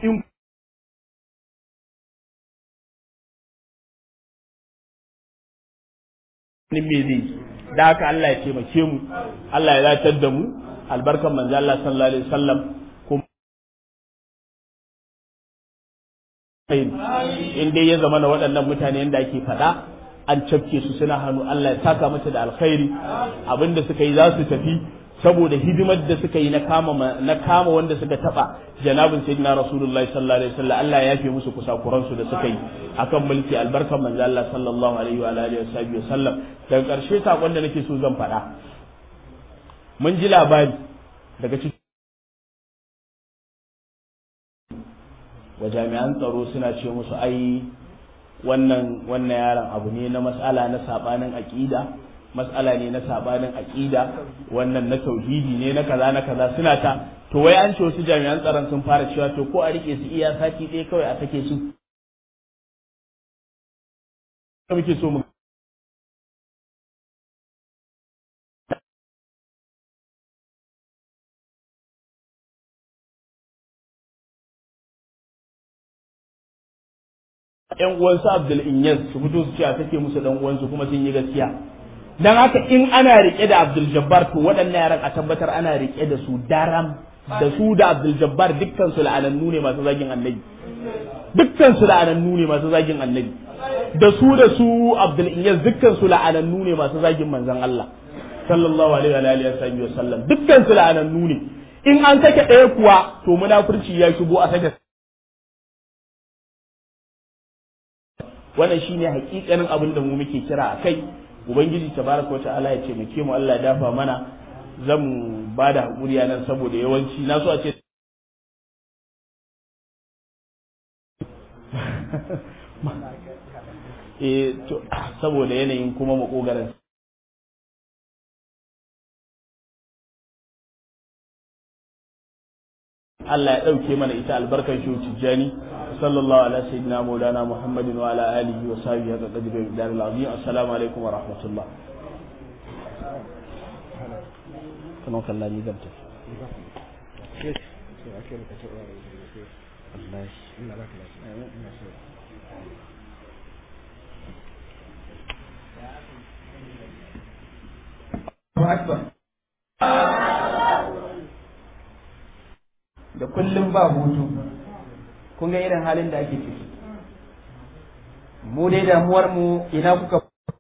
in me zai da haka Allah ya taimake mu Allah ya zatar da mu albarkan manzo Allah sallallahu alaihi wasallam kuma in dai ya zama na waɗannan mutane yadda ake faɗa an cafke su suna hannu Allah ya saka mata da alkhairi abinda suka yi za su tafi saboda hidimar da suka yi na kama na kama wanda suka taba janabin sayyidina rasulullahi sallallahu alaihi wasallam Allah ya yafe musu kusakuran su da suka yi akan mulki albarkan manzo Allah sallallahu alaihi wa alihi wasallam daga karshe sakon da nake so zan faɗa mun ji labari daga cikin wa jami'an tsaro suna ce musu ai wannan wannan yaron abu ne na mas'ala na sabanin aqida mas'ala ne na sabanin aqida wannan na tauhidi ne na kaza na kaza suna ta to wai an ce wasu jami'an tsaron sun fara cewa to ko a rike su iya sati ɗaya kawai a sake su muke so mu ƴan uwansu Abdul Inyas su fito su ce a sake musu dan uwansu kuma sun yi gaskiya dan haka in ana rike da Abdul Jabbar to waɗannan yaran a tabbatar ana rike da su daram da su da Abdul Jabbar dukkan su la'anannu ne masu zagin annabi dukkan su la'anannu ne masu zagin annabi da su da su Abdul Inyas dukkan su la'anannu ne masu zagin manzon Allah sallallahu alaihi wa alihi wa sallam dukkan su la'anannu ne in an sake ɗaya kuwa to munafurci ya shigo a sake wannan shine hakikanin abin da mu muke kira a kai ubangiji tabaraka wata'ala ya ce muke mu Allah ya dafa mana zan ba da hakuri a nan saboda yawanci na so a ce eh to saboda yanayin kuma makogaran Allah ya ɗauke mana ita albarkar shi tijjani sallallahu ala sayyidina maulana muhammadin wa ala alihi wa sahbihi haka qadri bi daril azim assalamu alaikum wa rahmatullah kana kallon ni zan tafi da kullum ba hutu kun ga irin halin da ake ciki mu dai damuwar mu ina kuka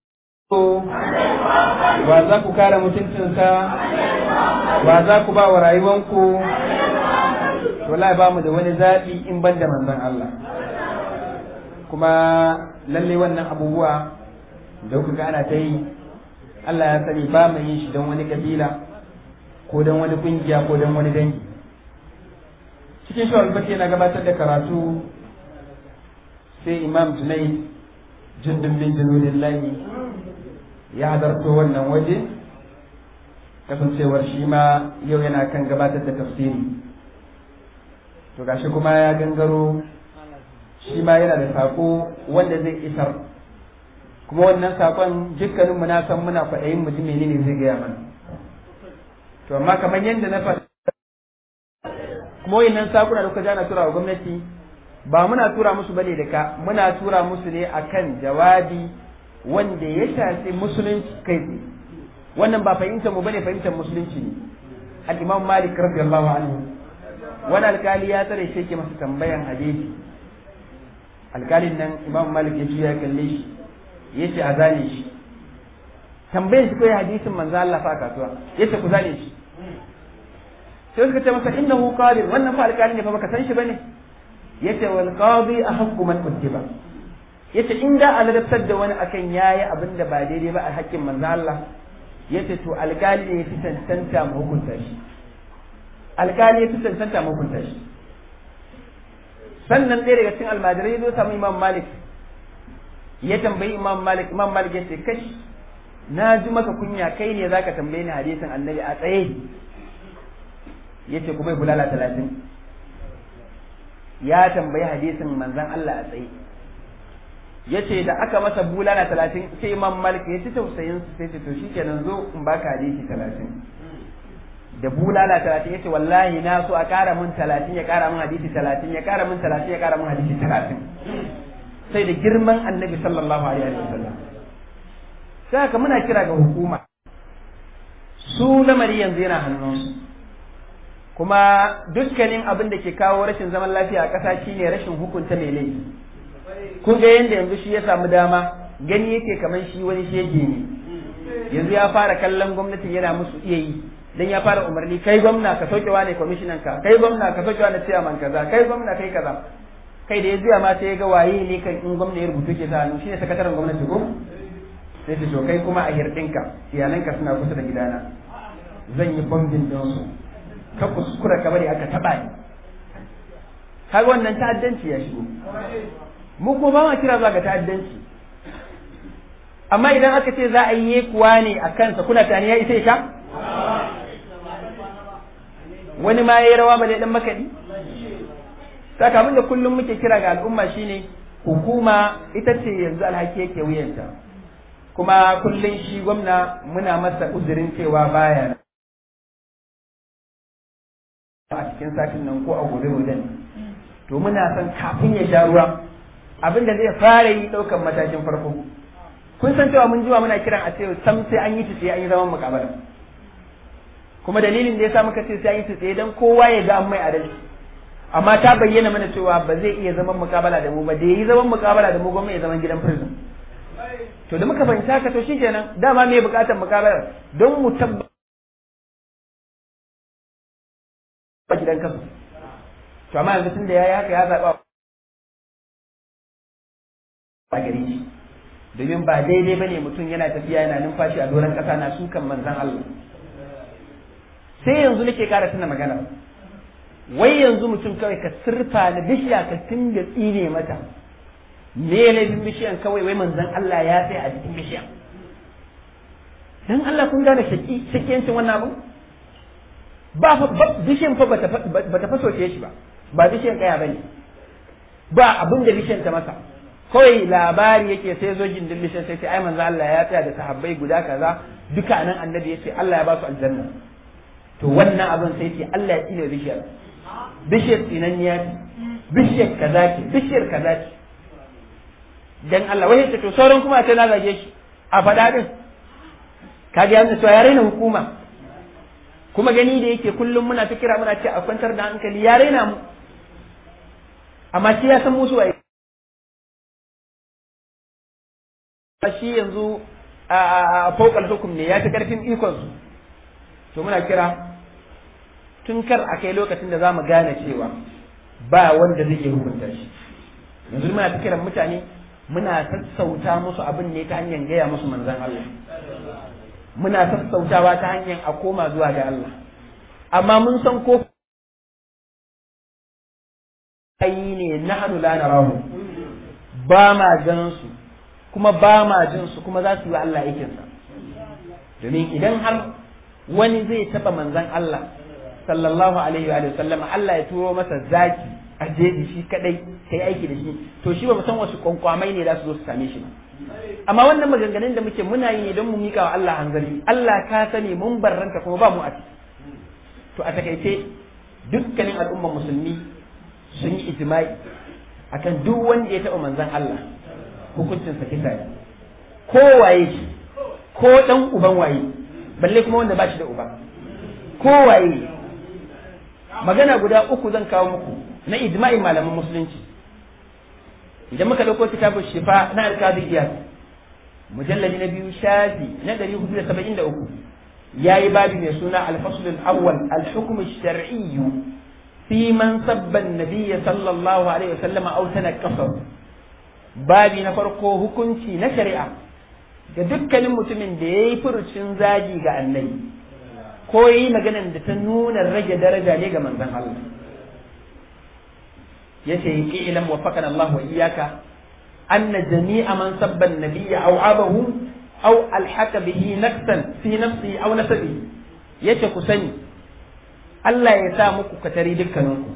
ba za ku kare mutuncinsa ba za ku ba wa rayuwanku wallahi ba mu da wani zaɓi in ban da manzon Allah kuma lalle wannan abubuwa da kuka ga ana ta yi Allah ya sani ba mu yin shi don wani kabila ko don wani kungiya ko don wani dangi cikin shi albati yana gabatar da karatu sai imam junai jundun bin junulillahi ya hadarto wannan waje kasancewar shi ma yau yana kan gabatar da tafsiri to gashi kuma ya gangaro shi ma yana da sako wanda zai isar kuma wannan sakon dukkaninmu na san muna kwaɗayin mutum ne zai gaya mana to amma kamar yadda na faɗa kuma wayannan sakuna da kuka jana tura wa gwamnati ba muna tura musu bane da ka muna tura musu ne akan jawabi wanda ya shafi musulunci kai tsaye wannan ba fahimtar mu bane fahimtar musulunci ne al-imam malik radiyallahu anhu wani alkali ya tsare shi yake masa tambayan hadisi alkalin nan imam malik ya ya kalle shi ya ce a zane shi tambayan shi koyi hadisin manzo Allah fa kasuwa ya ce ku zane shi sai suka ce masa innahu qadir wannan fa alƙali ne fa baka san shi bane yace wal qadi ahqqu man kutiba yace in da a ladabtar da wani akan yayi abin da ba daidai ba a haƙƙin manzo Allah yace to alƙali ne fi tantanta mu hukunta shi alƙali ya fi tantanta mu hukunta shi sannan ɗaya daga cikin almajirai zo samu imam malik ya tambayi imam malik imam malik yace kashi na ji maka kunya kai ne zaka tambaye ni hadisin annabi a tsaye yace ku bai bulala talatin ya tambayi hadisin manzon Allah a tsaye yace da aka masa bulala talatin sai imam malik ya ci tausayin su sai ce to shikenan zo in baka hadisi talatin da bulala talatin yace wallahi na so a ƙara min talatin ya ƙara min hadisi talatin ya ƙara min talatin ya ƙara min hadisi talatin sai da girman annabi sallallahu alaihi wa sallam sai haka muna kira ga hukuma su lamari yanzu yana hannunsu kuma dukkanin abin da ke kawo rashin zaman lafiya a ƙasa shine rashin hukunta mai laifi kun ga yanda yanzu shi ya samu dama gani yake kamar shi wani shege ne yanzu ya fara kallon gwamnati yana musu iya yi dan ya fara umarni kai gwamna ka sauke wane kwamishinan ka kai gwamna ka sauke wane chairman kaza kai gwamna kai kaza kai da ya zuya ma sai ya ga waye ne kan in gwamna ya rubutu ke sa hannu shine sakataren gwamnati ko sai ta to kai kuma a hirdinka iyalanka suna kusa da gidana zan yi bombin din su ka kuskura ka bari aka taba ni kaga wannan ta'addanci ya shigo mu kuma ba ma kira zuwa ga ta'addanci amma idan aka ce za a yi kuwa ne a kansa kuna tani ya isa ka wani ma yayi rawa bale dan makadi sakamakon da kullum muke kira ga al'umma shine hukuma ita ce yanzu alhaki yake wuyanta kuma kullum shi gwamna muna masa uzurin cewa baya a cikin satin nan ko a gobe wajen to muna son kafin ya sha ruwa abin da zai fara yi ɗaukan matakin farko kun san cewa mun jiwa muna kiran a ce sam sai an yi sai an yi zaman mukabala kuma dalilin da yasa muka ce sai an yi tsaye dan kowa ya ga an mai adalci amma ta bayyana mana cewa ba zai iya zaman mukabala da mu ba da yi zaman mukabala da mu gwamnati ya zaman gidan prison to da muka fahimta haka to shikenan dama me bukatar mukabala don mu tabbata gidan kasu to amma yanzu tun da yayi haka ya zaba a gare shi domin ba daidai bane mutum yana tafiya yana numfashi a doron kasa na sukan manzon Allah sai yanzu nake kara tuna magana wai yanzu mutum kawai ka sirfa na bishiya ka tinga tsine mata me laifin bishiyan kawai wai manzon Allah ya sai a cikin bishiyan dan Allah kun gane shaki shakiyancin wannan abu ba fa bishiyan fa bata bata fasoce shi ba ba bishiyan kaya bane ba abin da bishiyan ta masa kawai labari yake sai zo gindin bishiyan sai sai ai manzon Allah ya tsaya da sahabbai guda kaza duka nan annabi yace Allah ya ba su aljanna to wannan abin sai ce Allah ya tsine bishiyar bishiyar tsinanniya ce bishiyar kaza ce bishiyar kaza ce dan Allah wai ce to sauran kuma sai na zage shi a faɗa din kaga yana cewa ya raina hukuma kuma gani da yake kullum muna ta kira muna ce a kwantar da hankali ya raina mu amma shi ya san musu waye shi yanzu a fokal hukum ne ya ta karfin ikon su to muna kira tun kar a kai lokacin da za mu gane cewa ba wanda zai iya hukunta shi yanzu muna ta kiran mutane muna sassauta musu abin ne ta hanyar gaya musu manzan Allah muna sassautawa ta hanyar a koma zuwa ga Allah amma mun san ko ayi ne na hannu la narahu ba ma ganin su kuma ba ma jin su kuma za su yi wa Allah aikinsa domin idan har wani zai taba manzan Allah sallallahu alaihi wa sallam Allah ya turo masa zaki a jeji shi kadai kai aiki da shi to shi ba mu san wasu kwankwamai ne za su zo su same shi ba amma wannan maganganun da muke muna yi ne don mu mika wa Allah hanzari Allah ka sani mun barranta kuma ba mu a ciki to a takaice dukkanin al'ummar musulmi sun yi ijma'i akan duk wanda ya taɓa manzan Allah hukuncin sa kisa ne ko waye shi ko dan uban waye balle kuma wanda ba shi da uba ko waye magana guda uku zan kawo muku na ijma'in malaman musulunci idan muka dauko kitabun shifa na alkazi iyas mujalladi na biyu shafi na ɗari hudu da saba'in da uku ya yi babi mai suna alfasul awwal alhukum shar'iyyu fi man sabba nabiyya sallallahu alaihi wasallam aw tanaqqasa babi na farko hukunci na shari'a ga dukkanin mutumin da yayi furucin zagi ga annabi ko yi maganan da ta nuna rage daraja ne ga manzon Allah yace yi ilam waffaqana Allah wa iyyaka anna jami'a man sabba an-nabiyya aw abahu aw alhaka bihi nafsan fi nafsi aw nasabi yace ku sani Allah ya sa muku katari dukkaninku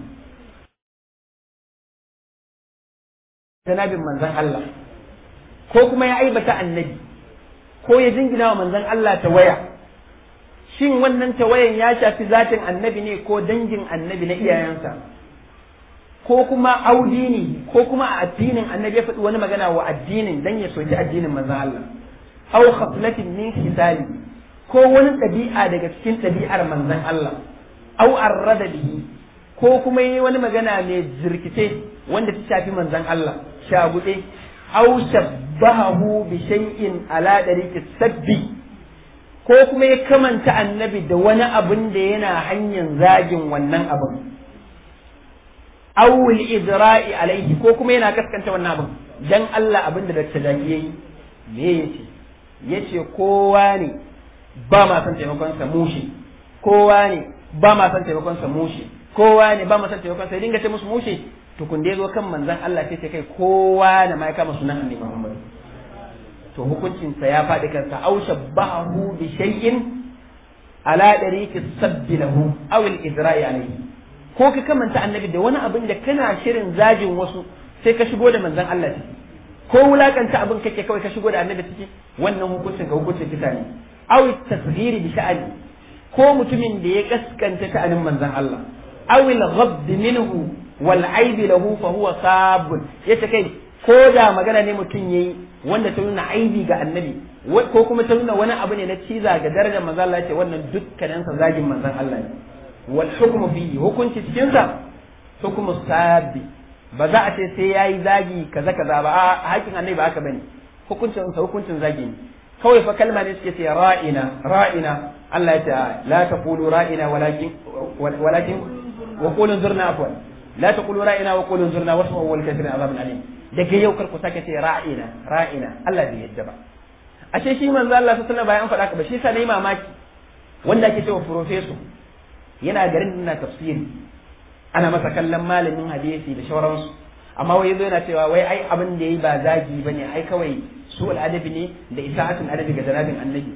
janabin manzon Allah ko kuma ya aibata annabi ko ya jingina wa manzon Allah ta waya shin wannan tawayan ya shafi zatin annabi ne ko dangin annabi na iyayensa ko kuma audini ko kuma a addinin annabi ya faɗi wani magana wa addinin dan ya soki addinin manzon Allah aw khaslatin min khisali ko wani ɗabi'a daga cikin ɗabi'ar manzon Allah aw arrada bihi ko kuma yi wani magana mai jirkice wanda ta shafi manzon Allah shagude aw shabbahu bi shay'in ala dariqi sabbi ko kuma ya kamanta annabi da wani abin da yana hanyar zagin wannan abin awul idra'i alaihi ko kuma yana kaskanta wannan abin dan Allah abin da Dr. Jaki yayi me yace yace kowa ne ba ma san taimakon sa mushi kowa ne ba ma san taimakon sa mushi kowa ne ba ma san taimakon sa dinga ce musu mushi tukun da yazo kan manzon Allah sai ce kai kowa da ma ya kama sunan Annabi Muhammad to hukuncin sa ya faɗi kansa aw shabbahu bi shay'in ala dariqi sabbi lahu aw al idra'i alayhi ko ka kamanta annabi da wani abin da kana shirin zagin wasu sai ka shigo da manzon Allah ciki ko wulakanta abin kake kawai ka shigo da annabi ciki wannan hukuncin ga hukuncin kita ne aw tasghiri bi sha'ani ko mutumin da ya kaskanta ta'anin manzon Allah aw al ghadd minhu wal aib lahu fa huwa sabun yace kai ko da magana ne mutum yayi wanda ta nuna aibi ga annabi ko kuma ta nuna wani abu ne na ciza ga darajar manzon Allah yace wannan dukkanin sa zagin manzon Allah ne wal hukmu fihi hukunci cikin sa hukmu sabi ba za a ce sai yayi zagi kaza kaza ba a hakin annabi ba haka bane hukuncin sa hukuncin zagi ne kawai fa kalma ne suke ce ra'ina ra'ina Allah ya ce la taqulu ra'ina walakin walakin wa qulu zurna afwan la taqulu ra'ina wa qulu zurna wasma'u wal kafirin azabun alim daga yau kar ku sake ce ra'ina ra'ina Allah bai yadda ba ashe shi manzo Allah sallallahu alaihi wasallam bayan faɗa ka ba shi sa nayi mamaki wanda ake cewa professor yana garin ina tafsiri ana masa kallon malamin hadisi da shauransu amma wai yazo yana cewa wai ai abin da yayi ba zagi bane ai kawai su adabi ne da isa'atul adabi ga janabin annabi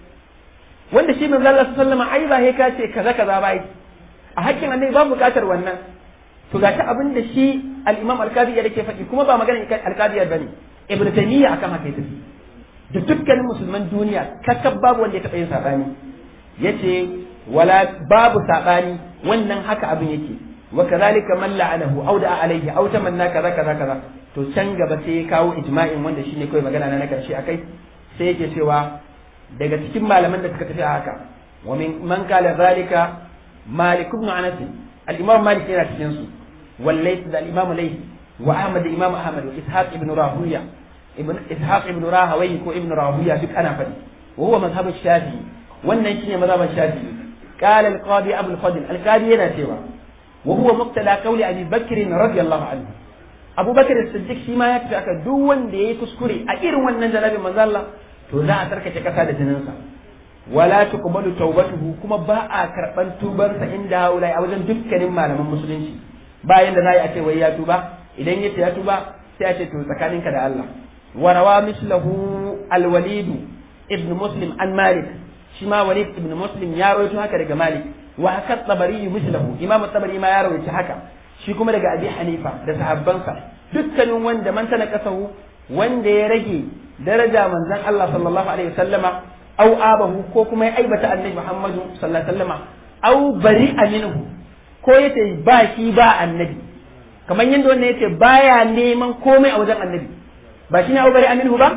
wanda shi manzo Allah sallallahu alaihi wasallam ai ba he ka ce kaza kaza ba a hakkin annabi ba bukatar wannan to gashi abin da shi al-Imam al-Qadi yake faɗi kuma ba magana al-Qadi bane Ibn Taymiyyah akan haka yake da dukkanin musulman duniya kakkab babu wanda ya taɓa yin sabani yace wala babu sabani wannan haka abin yake wa kadhalika man la'anahu aw da'a alayhi aw tamanna kaza kaza kaza to can gaba sai ya kawo ijma'in wanda shine kawai magana na na karshe akai sai yake cewa daga cikin malaman da suka tafi a haka wa min man qala zalika malik ibn anas al-imam malik yana cikin su والليث ده الإمام ليث وأحمد الإمام أحمد وإسحاق ابن راهوية ابن إسحاق ابن راهويه وابن راهوية دك أنا فدي وهو مذهب الشافعي wannan shine mazhaban Shafi'i قال القاضي أبو الفضل القاضي yana cewa وهو مقتلى قول أبي بكر رضي الله عنه Abu Bakar Siddiq shi ma ya tafi aka duk wanda yayi kuskure a irin wannan janabin manzo Allah to za a tarkace kasa da jininsa wala tuqbalu tawbatuhu kuma ba a karban tubarsa inda haulai a wajen dukkanin malaman musulunci bayan da zai a ce wai ya tuba idan yace ya tuba sai a ce to tsakaninka da Allah wa rawa mislahu al-walid ibn muslim an malik shi ma walid ibn muslim ya rawaito haka daga malik wa haka tabari mislahu imam tabari ma ya rawaito haka shi kuma daga abi hanifa da sahabbansa dukkanin wanda man tana kasahu wanda ya rage daraja manzon Allah sallallahu alaihi wasallama au abahu ko kuma ya aibata annabi Muhammadu sallallahu alaihi wasallama au bari minhu ko yace ba shi ba annabi kamar yadda wannan yace baya neman komai a wajen annabi ba shi ne au bari minhu ba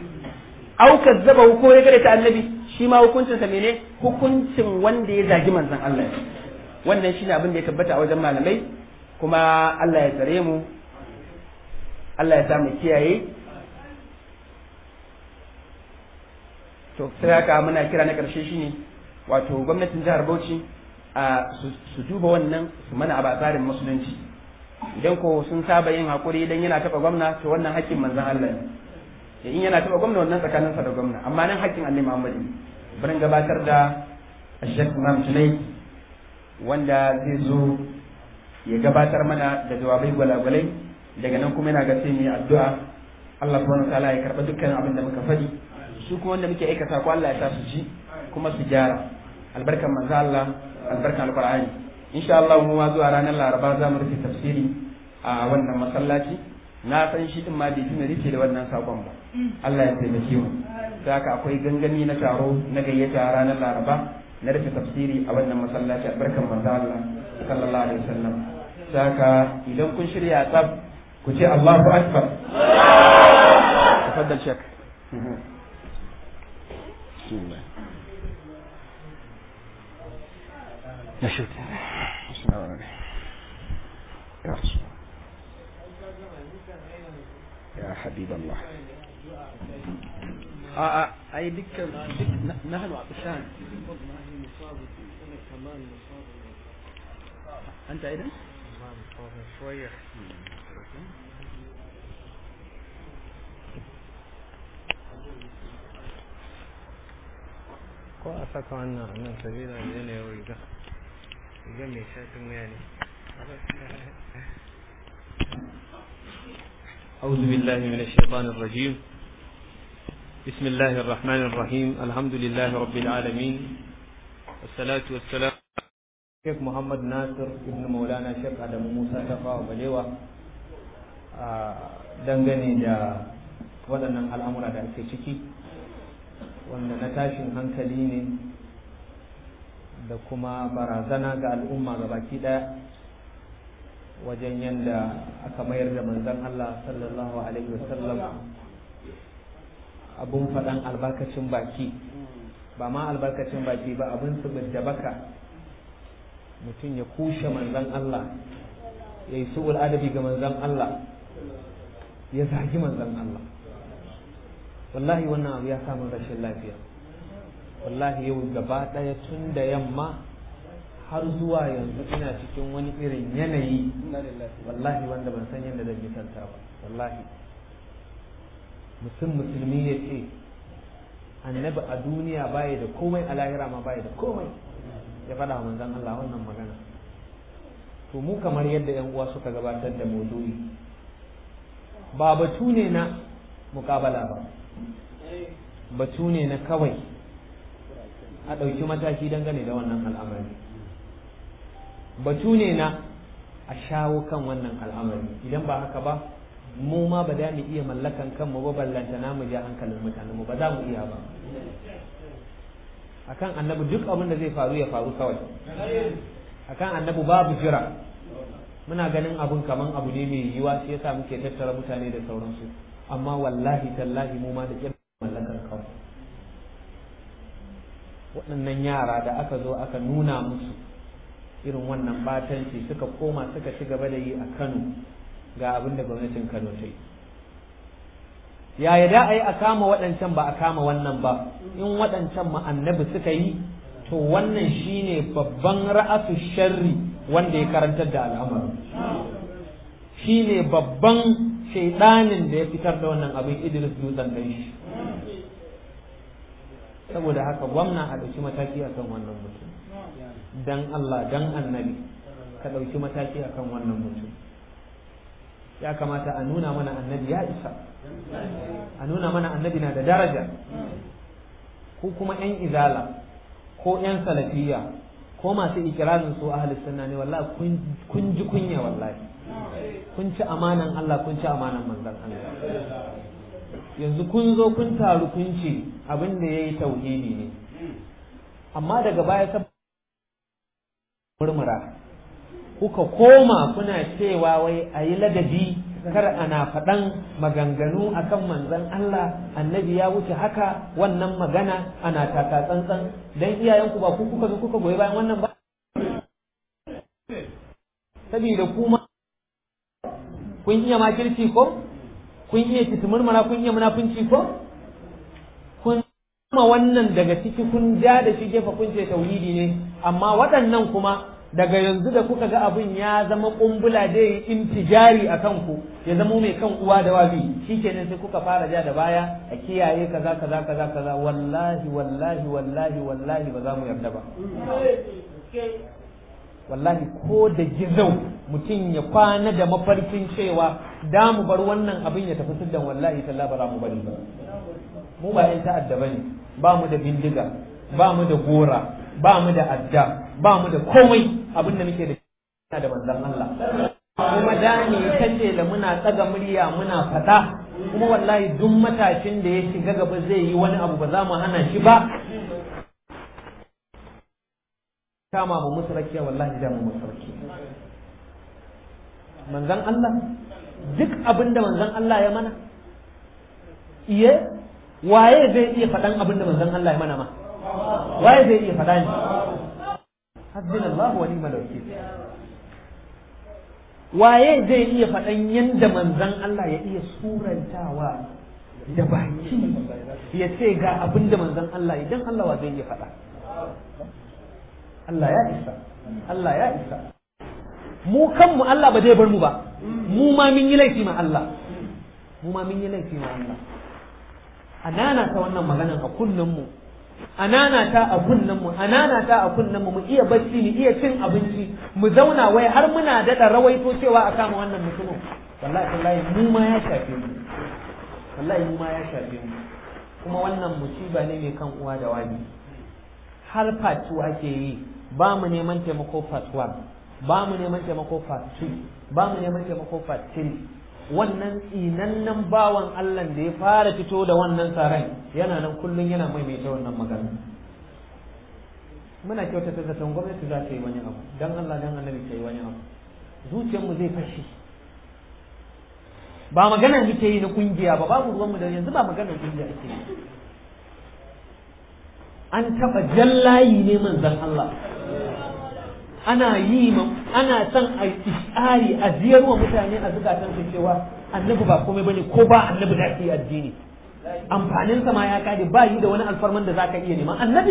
au kazzabahu ko ya gare ta annabi shi ma hukuncinsa mene hukuncin wanda ya zagi manzon Allah wannan shine abin da ya tabbata a wajen malamai kuma Allah ya tsare mu Allah ya sa mu kiyaye to sai haka muna kira na karshe shine wato gwamnatin jihar Bauchi a su duba wannan su mana a tsarin musulunci idan ko sun saba yin hakuri idan yana taba gwamna to wannan haƙƙin manzon Allah ne in yana taba gwamna wannan tsakaninsa da gwamna amma nan haƙƙin Annabi Muhammad ne bari gabatar da Sheikh Imam Tunai wanda zai zo ya gabatar mana da jawabai gwalagwalai daga nan kuma yana ga sai mu yi addu'a Allah subhanahu wa ta'ala ya karba dukkan abin da muka faɗi su kuma wanda muke aikata ko Allah ya sa su ji kuma su gyara albarkan manzo Allah albarkan alqur'ani insha Allah mu zuwa ranar Laraba za mu rufe tafsiri a wannan masallaci na san shi din ma bai tuna rufe da wannan sakon ba Allah ya taimake mu haka akwai gangami na taro na gayyata ranar Laraba na rufe tafsiri a wannan masallaci albarkan manzo Allah sallallahu alaihi wasallam saka idan kun shirya tsab ku ce Allahu akbar tafaddal shek يا شيخ يا رسول يا حبيب الله اه اي دكه نحن عطشان انت ايضا شوية ko a saka wannan nan sabila da yanayin riga riga mai shafin wuya ne أعوذ بالله من الشيطان الرجيم بسم الله الرحمن الرحيم الحمد لله رب العالمين والصلاة والسلام Sheikh Muhammad Nasir ibn Maulana Sheikh Adamu Musa Tafawa Balewa dangane da waɗannan al'amura da ake ciki wanda na tashin hankali ne da kuma barazana ga al'umma ga baki ɗaya wajen yadda aka mayar da manzon Allah sallallahu Alaihi wasallam abun faɗan albarkacin baki ba ma albarkacin baki ba abin su da baka mutum ya kushe manzan Allah ya yi su'ul adabi ga manzan Allah ya zagi manzan Allah wallahi wannan abu ya samu rashin lafiya wallahi yau gaba ɗaya tun da yamma har zuwa yanzu ina cikin wani irin yanayi wallahi wanda ban san yadda zan misalta ba wallahi mutum musulmi ya ce annabi a duniya baya da komai a lahira ma baya da komai ya faɗa wa manzon Allah wannan magana to mu kamar yadda yan uwa suka gabatar da maudu'i ba batu ne na mukabala ba batu ne na kawai a ɗauki mataki dangane da wannan al'amari batu ne na a shawo kan wannan al'amari idan ba haka ba mu ma ba za mu iya mallakan kanmu ba ballanta na mu ja hankalin mutanen mu ba za mu iya ba akan annabi duk abin da zai faru ya faru kawai akan annabi babu jira muna ganin abun kaman abu ne mai yiwa shi yasa muke tattara mutane da sauransu amma wallahi tallahi mu ma da ƙin mallakar kawai waɗannan yara da aka zo aka nuna musu irin wannan batanci suka koma suka ci gaba da yi a Kano ga abin da gwamnatin Kano ta yi yaya da a yi a kama waɗancan ba a kama wannan ba in waɗancan ma annabi suka yi to wannan shine babban ra'asu sharri wanda ya karantar da al'amarin shine babban shaidanin da ya fitar da wannan abin Idris dutsen dan shi saboda haka gwamna a ɗauki mataki akan wannan mutum dan Allah dan annabi ka ɗauki mataki akan wannan mutum ya kamata a nuna mana annabi ya isa a nuna mana annabi na da daraja ko kuma 'yan izala ko 'yan salafiya ko masu ikirarin su ahli sunna ne wallahi kun ji kunya wallahi kun ci amanan Allah kun ci amanan manzon Allah yanzu kun zo kun taru kun ce abin da yayi tauhidi ne amma daga baya ta murmura kuka koma kuna cewa wai a yi ladabi kar ana faɗan maganganu akan manzon Allah annabi ya wuce haka wannan magana ana taka tsantsan dan iyayenku ba ku kuka zo kuka goyi bayan wannan ba saboda kuma kun iya makirci ko kun iya titimurmura kun iya munafunci ko kun ma wannan daga ciki kun ja da shi gefe kun ce tauhidi ne amma waɗannan kuma daga yanzu da kuka ga abin ya zama kumbula da yi intijari a kanku ya zama mai kan uwa da wabi shikenan sai kuka fara ja da baya a kiyaye kaza kaza kaza kaza wallahi wallahi wallahi wallahi ba za mu yarda ba wallahi ko da gizau mutum ya kwana da mafarkin cewa da mu bar wannan abin ya tafi siddan wallahi talla ba za mu bari ba mu ba yan ta'adda bane ba mu da bindiga ba mu da gora ba mu da adda ba mu da komai abin da muke da da manzon Allah kuma dani kace da muna tsaga murya muna fada kuma wallahi duk matashin da ya shiga gaba zai yi wani abu ba za mu hana shi ba kama mu musu rakiya wallahi da mu musu rakiya manzon Allah duk abin da manzon Allah ya mana iye waye zai iya faɗan abin da manzon Allah ya mana ma waye zai iya faɗa ni hasbunallahu wa ni'mal wakil waye zai iya faɗan yanda manzon Allah ya iya surantawa da baki ya ce ga abin da manzon Allah idan Allah wa zai iya faɗa Allah ya isa Allah ya isa mu kanmu Allah ba zai bar mu ba mu ma mun yi laifi ma Allah mu ma mun yi laifi ma Allah anana ta wannan maganan a kunnen mu anana ta a kunnen mu anana ta a kunnen mu mu iya bacci mu iya cin abinci mu zauna wai har muna daɗa rawaito cewa a kama wannan mutumin wallahi wallahi mu ma ya shafe mu wallahi mu ma ya shafe mu kuma wannan musiba ne mai kan uwa da wani har part 2 ake yi ba mu neman taimako part 1 ba mu neman taimako part 2 ba mu neman taimako part 3 wannan tsinannen bawan Allah da ya fara fito da wannan tsaron yana nan kullum yana maimaita wannan magana muna kyautata zaton gwamnati za ta yi wani abu dan Allah dan annabi ta yi wani abu zuciyarmu zai fashe ba maganar muke yi na kungiya ba babu ruwanmu da yanzu ba maganar kungiya ake yi an taɓa jallayi ne manzon Allah ana yi ana son a tsari a ziyarwa mutane a zukatan su cewa annabi ba komai bane ko ba annabi da yi addini amfanin sa ma ya kade ba yi da wani alfarman da zaka iya nema annabi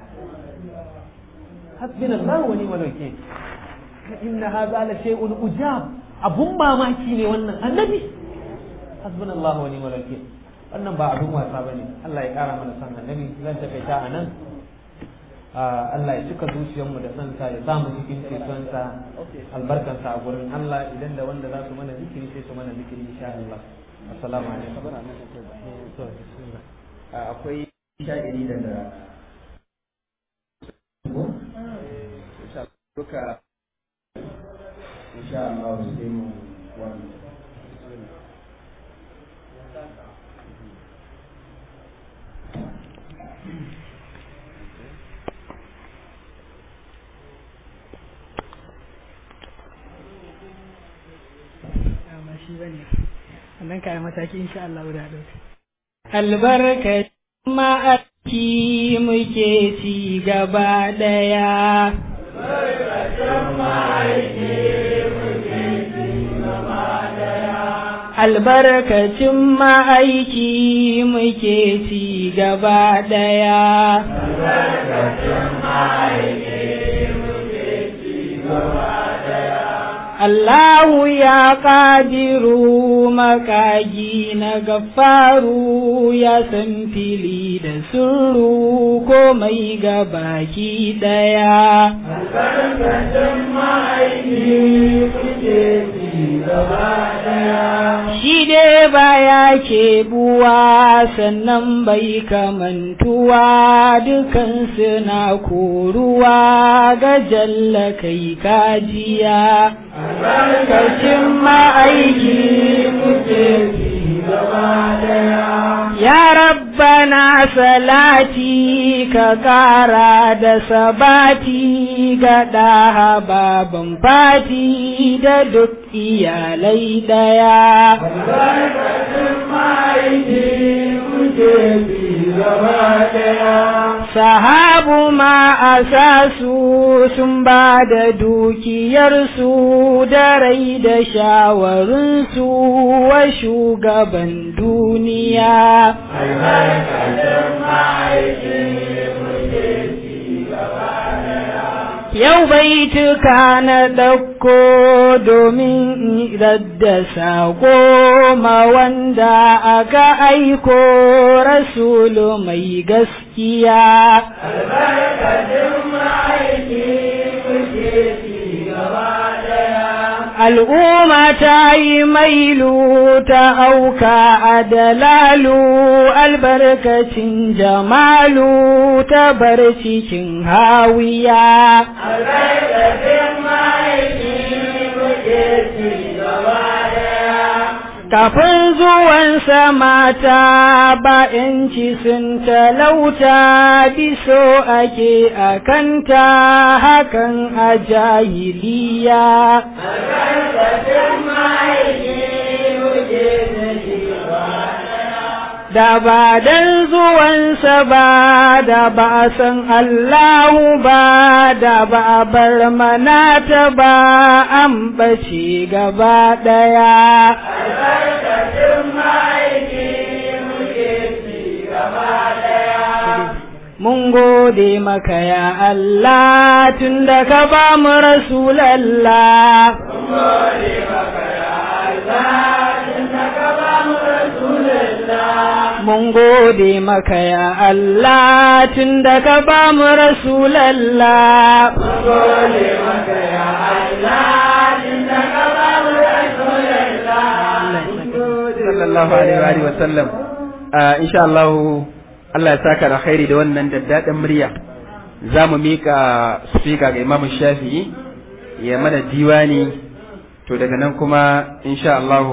hasbunallahu wa ni'mal wakeel inna hadha la shay'un ujab abun mamaki ne wannan annabi hasbunallahu wa ni'mal wakeel wannan ba abun wasa bane Allah ya kara mana san annabi zan takaita a nan Allah ya cika zuciyarmu da sansa ya samu cikin cetonsa albarkansa a gurin Allah idan da wanda za su mana zikiri sai su mana zikiri insha Allah assalamu alaikum akwai sha'iri daga duka insha Allah sai mu wani shi ba ne wannan kayan mataki insha Allah da ɗauka. Albarkacin ma'aiki muke ci gaba ɗaya. Albarkacin ma'aiki muke ci gaba ɗaya. Albarkacin ma'aiki muke ci gaba Allahu ya ƙadiru makagi na gafaru ya san fili da suru ko mai baki ɗaya. Shi dai baya ke buwa sannan bai kamantuwa dukansu na koruwa ga jalla kai kajiya. albarkacin ma'aiki kuke gaba daya. Ya rabbana salati ka ƙara da sabati ga ɗaha baban fati da duk iyalai ɗaya. Albarkacin ma'aiki kuke gaba daya. Sahabu ma a su sun ba da dukiyarsu da rai da shawarunsu wa shugaban duniya. Yau baituka na ɗauko domin da saƙo ma wanda aka aiko rasulu mai gaskiya. Albarkacin ma'aiki kuke ci gaba al'umma ta yi mailu ta auka a dalalu albarkacin jamalu ta bar cikin hawiya albarkacin ma'aiki kuke ci gaba daya kafin zuwansa mata ba ‘yanci sun talauta biso ake a kanta hakan a jahiliya. Da ba dan zuwansa ba da ba a san Allahu ba da ba a bar manata ba an bace gaba ɗaya. Mun gode maka ya Allah tun da ka ba mu Rasulallah. Mun gode maka ya Allah tun da ka ba mu Rasulallah. Mun gode maka ya Allah tun da ka ba mu Rasulallah. Mun gode maka ya Allah tun da ka ba mu Rasulallah. sallallahu alaihi wa sallam insha Allah Allah ya saka da khairi da wannan daddaɗin murya za mu mika speaker ga Imam Shafi'i ya mana diwani to daga nan kuma insha Allah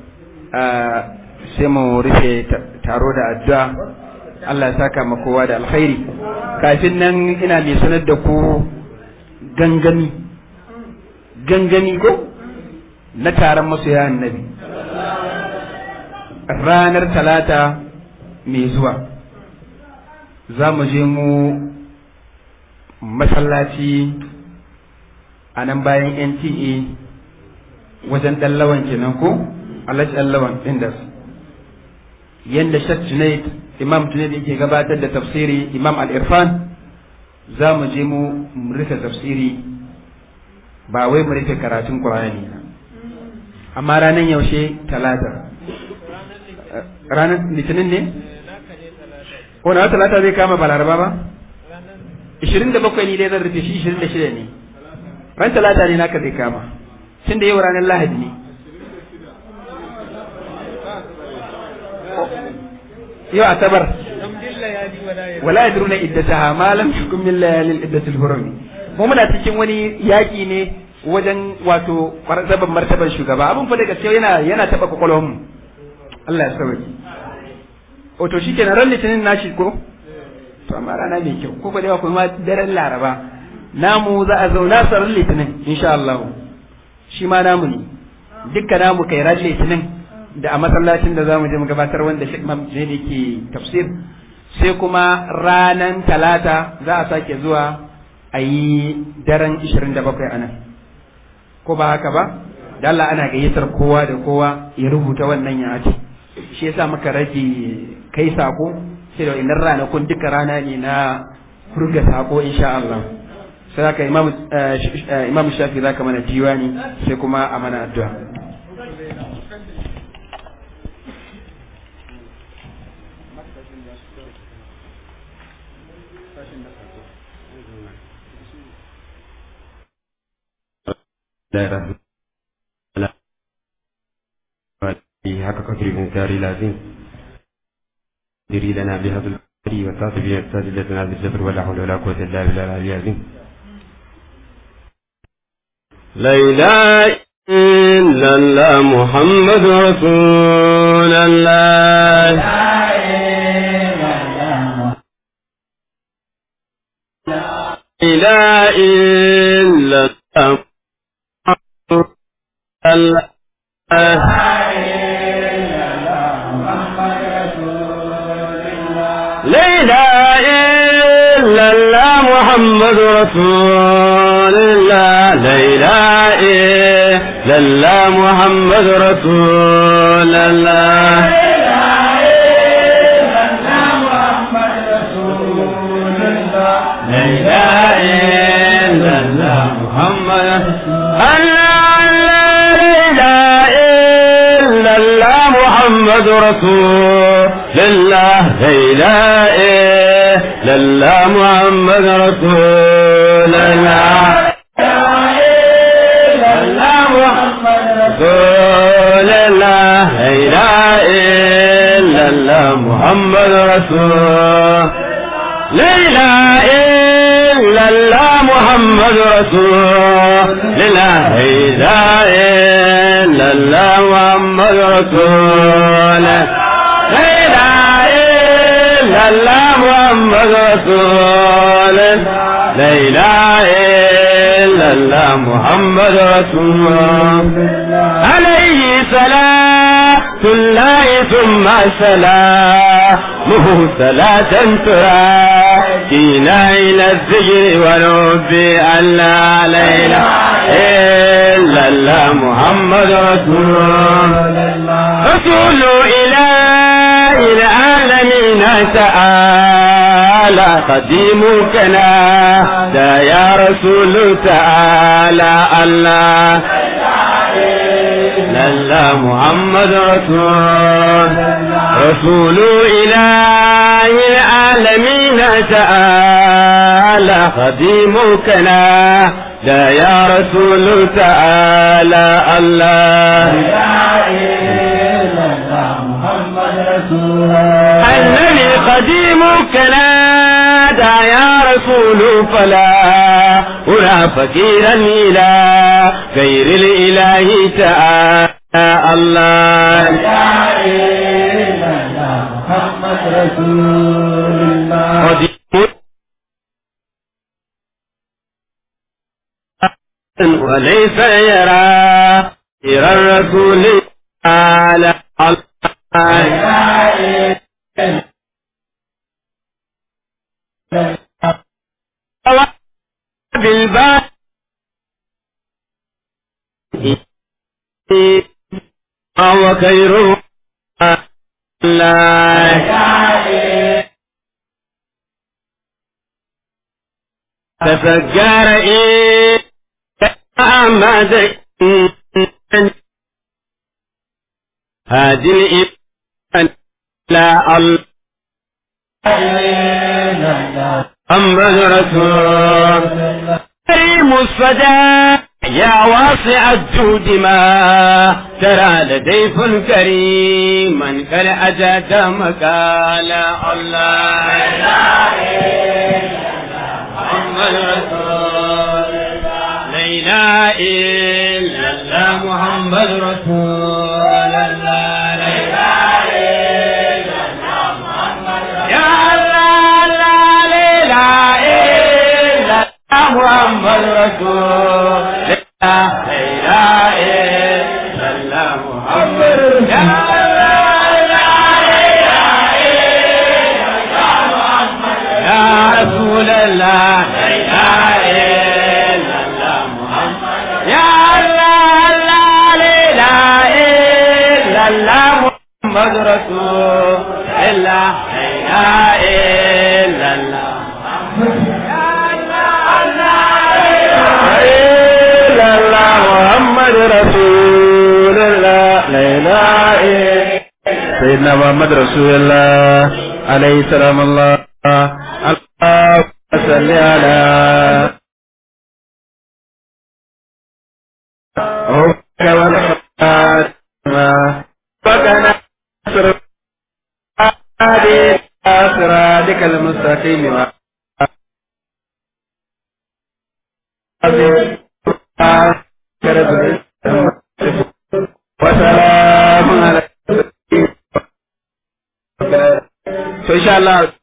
sai mu rufe taro da addu'a Allah ya saka ma kowa da alkhairi kafin nan ina mai sanar da ku gangami gangami ko na taron masoya annabi ranar talata mai zuwa za mu je mu masallaci a nan bayan nta wajen ɗallawan kenan ko alhaji ɗallawan indas yadda shak junaid imam junaid yake gabatar da tafsiri imam al-irfan za mu je mu rufe tafsiri ba wai mu rufe karatun ƙur'ani amma ranar yaushe talata ranar litinin ne? ko na talata zai kama ba laraba ba? ishirin da bakwai ni dai zan rufe shi ishirin da shida ne ran talata ne naka zai kama tun da yau ranar lahadi ne yau asabar wala yadruna iddataha ma lam yakun min layalil iddatil hurumi mu muna cikin wani yaki ne wajen wato martaban martaban shugaba abin fa da gaskiya yana yana taba kwakwalwar mu Allah ya sauki o to shikenan ran litinin nashi ko to amma rana mai kyau ko da kuma daren laraba namu za a zauna sa ran litinin insha Allah shi ma namu ne dukkan namu kai ran litinin da a masallacin da zamu je mu gabatar wanda Sheikh Imam ne ke tafsir sai kuma ranan talata za a sake zuwa a yi daren 27 anan ko ba haka ba da Allah ana gayyatar kowa da kowa ya rubuta wannan ya ake shi yasa muka rage kai sako sai da wannan ranakun duka rana ne na furga sako insha Allah sai haka imam imam shafi zaka mana diwani sai kuma a mana addu'a حق قدر من دار لازم ديري لنا بهذا القدر وتعطي به سادتنا بالجبر ولا حول ولا قوة إلا بالله العلي العظيم لا إله إلا الله محمد رسول الله لا إله إلا الله الله لا إله إلا الله محمد رسول الله لا إله إلا الله محمد رسول الله لا إله إلا الله محمد الله لا إله إلا الله محمد رسول الله لا إله إلا الله محمد رسول الله رسول الله لا إله إلا الله محمد رسول لا إله إلا الله محمد محمد رسول الله لا إله إلا الله محمد رسول لا إله إلا الله محمد رسول لا إله إلا الله محمد رسول عليه صلاة الله ثم سلامه صلاة تراكينا إلى الذكر ونوب أن لا إله إلا الله محمد رسول رسول إله العالمين تعالى قديمكنا دا يا رسول تعالى الله لا محمد رسول رسول إله العالمين تعالى خديمكنا لا يا رسول تعالى الله النبي قديمك نادى يا رسول فلا أرى فقيرا إلى غير الإله تعالى الله محمد رسول الله قديم وليس يرى إلى الرسول على الله بالباب وهو خير الله تفكر إيه أحمد هذه الإيمان لا الله محمد رسول كريم الصدى يا واسع الجود ما ترى لديف كريم من كان أجاد مقال الله محمد رسول لا إله إلا الله محمد رسول الله لا إله إلا الله محمد يا الله لا إله إلا الله محمد رسول لا إله إلا الله محمد يا الله لا إله إلا الله محمد يا رسول الله لا إله إلا الله محمد يا الله لا إله إلا الله محمد رسول الله لا إله إلا الله إلا الله محمد رسول الله لا إله إلا سيدنا محمد رسول الله عليه السلام الله الله صل على وكان صراطك المستقيم وسلام على to insha Allah